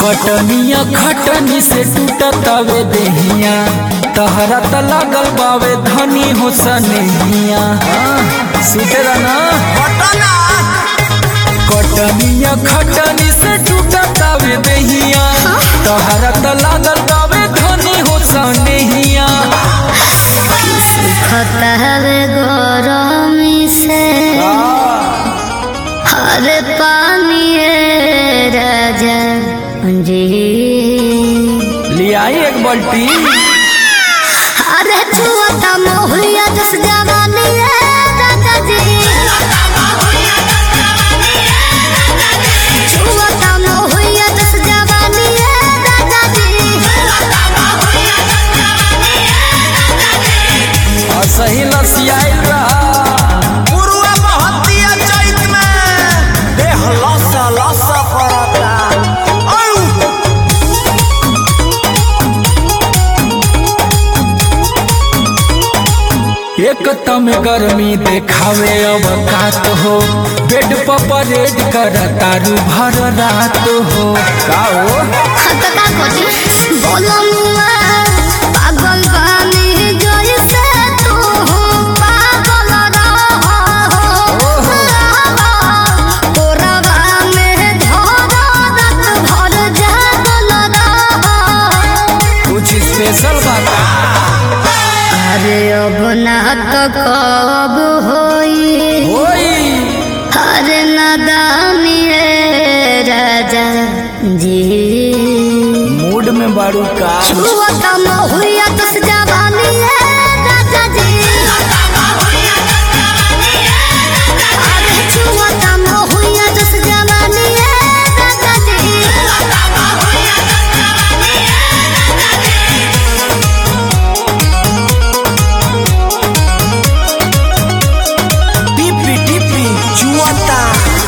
कटनिया खटनी से टूटतावे देहिया तहरा त लागल बावे धनी हो सनेहिया सुतरा ना कटनिया खटनी से टूटतावे देहिया तहरा त लागल बावे धनी हो सनेहिया खतहवे गरमी से हर पानी राजा जी लियाई एक बाल्टी अरे छुआता मोहलिया जस जवानी राजा जी छुआता मोहलिया जस जवानी राजा जी और सही लसियाई रहा पुरुआ महतिया चैत में देह लसा लसा पड़ता औ एक तम गर्मी देखावे अवकात हो बेड पर परेड कर तारू भर रात हो का हो खतका कोची बोलो मुआ पागल बानी जैसे तू पागल रहो तोरवा में धरा रात भर जागल रहो कुछ स्पेशल बात अरे अब ना तो कब होई होई अरे नदानी रे राजा जी मूड में बारू का छुआ कम हुआ तो जवानी है राजा जी अरे छुआ कम हुआ तो जवानी है राजा जी टिपी टिपी जुआता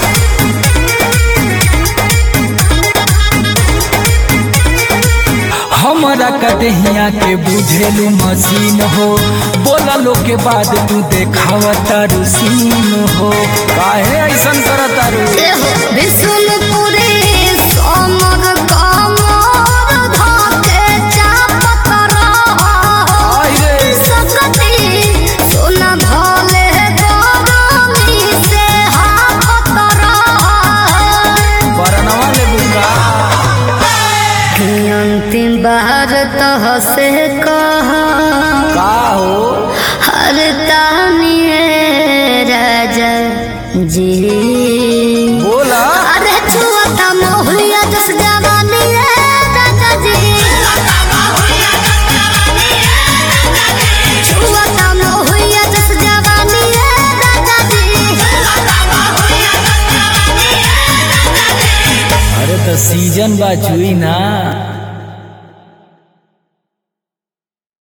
हमारा कदहिया के बुझेलू मशीन हो बोला लो के बाद तू देखावा तारू सीन हो काहे ऐसन कर तारू विष्णुपुरी सोमर कमर धके चापत रहो आई रे सकती सोना भले गरमी से हाफत रहो बरनवा ले बुका अंतिम बार तो से कह का हो हर तानी राजा जी बोला अरे छुआता मोहलिया जस जवानी राजा जी छुआता मोहलिया जस जवानी राजा जी अरे तो सीजन बा चुई ना